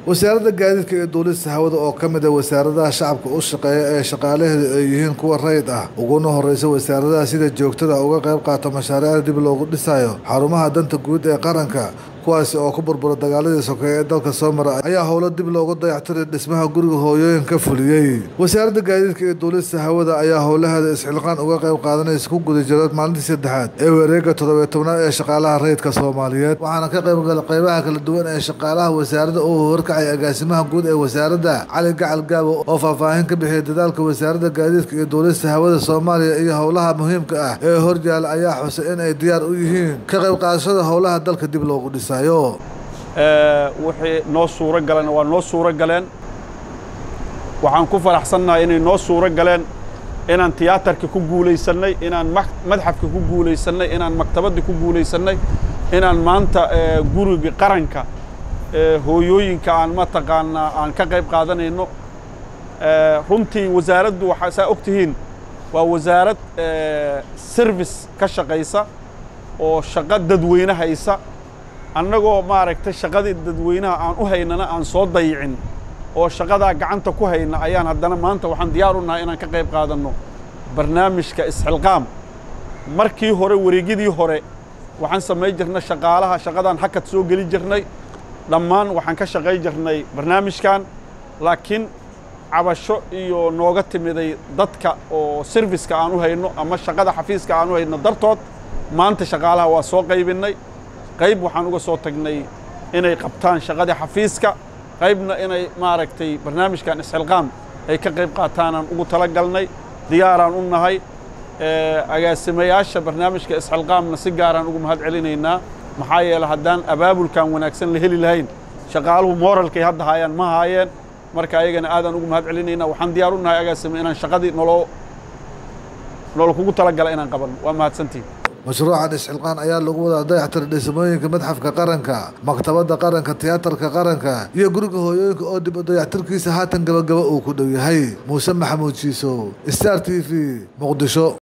wasaaradda gaadiidka iyo duulista hawada oo ka mid a wasaaradaha shacabka u shaqeeya ee shaqaalaheedu ay yihiin kuwa rayid ah uguna horeysa wasaaradaha sida joogtada uga qayb qaata mashaariicda dib loogu dhisayo xarumaha danta guud ee qaranka kuwaasi oo ku burbura dagaaladii sokeeye ee dalka soo mara ayaa howlo dib loogu dayactiray dhismaha guriga hooyooyinka fuliyey wasaaradda gaadiidka iyo duulista hawada ayaa howlaheeda isxilqaan uga qayb qaadanaysa ku guda jira maalintii saddexaad ee wareega toddobiyo tobnaad ee shaqaalaha rayidka soomaaliyeed waxaana ka qayb gala qaybaha kala duwan ee shaqaalaha wasaaradda uu horkacay agaasimaha guud ee wasaaradda cali gacal gaabo oo faahfaahin ka bixiyay dadaalka wasaaradda gaadiidka iyo duulista hawada soomaaliya iyo howlaha muhiimka ah ee horyaala ayaa xusay in ay diyaar u yihiin ka qayb qaadashada howlaha dalka dib loogu dhisayo wixii noo suuro galeen waa noo suuro galeen waxaan ku faraxsannahay inay noo suuro galeen inaan tiyaatarka ku guulaysannay inaan madxafka ku guulaysannay inaan maktabadda ku guulaysannay inaan maanta guriga qaranka hooyooyinka aan mataqaanaa aan ka qayb qaadanayno runtii wasaaraddu waxaa saa og tihiin waa wasaarad service ka shaqaysa oo shaqo dadweyne haysa annagoo maaragtay shaqadii dadweynaha aan u haynana aan soo dayicin oo shaqadaa gacanta ku hayna ayaan haddana maanta waxaan diyaar u nahay inaan ka qayb qaadanno barnaamijka isxilqaam markii hore wareegyadii hore waxaan samayn jirnay shaqaalaha shaqadaan hakad soo geli jirnay dhammaan waxaan ka shaqayn jirnay barnaamijkan laakiin cabasho iyo nooga timiday dadka oo serviska aan u hayno ama shaqada xafiiska aan u hayno dartood maanta shaqaalaha waa soo qaybinnay qayb waxaan uga soo tagnay inay qabtaan shaqadii xafiiska qaybna inay maaragtay barnaamijkan isxilqaam ay ka qayb qaataanaan ugu tala galnay diyaaraan u nahay agaasimayaasha barnaamijka isxilqaamna si gaaraan ugu mahad celinaynaa maxaa yeele haddaan abaabulkan wanaagsan la heli lahayn shaqaaluhu mooralkay hadda haayaan ma haayeen marka ayagana aadaan ugu mahad celinaynaa waxaan diyaar u nahay agaasime inaan shaqadii nolo nolo kugu tala gala inaan qabanno waa mahadsantihin mashruucan isxilqaan ayaa lagu wadaa dayactiray dhismooyinka madxafka qaranka maktabadda qaranka tiyaatarka qaranka iyo guriga hooyooyinka oo dib dayactirkiisa haatan gabagaba uu ku dhow yahay muuse maxamuud jiisow star t v muqdisho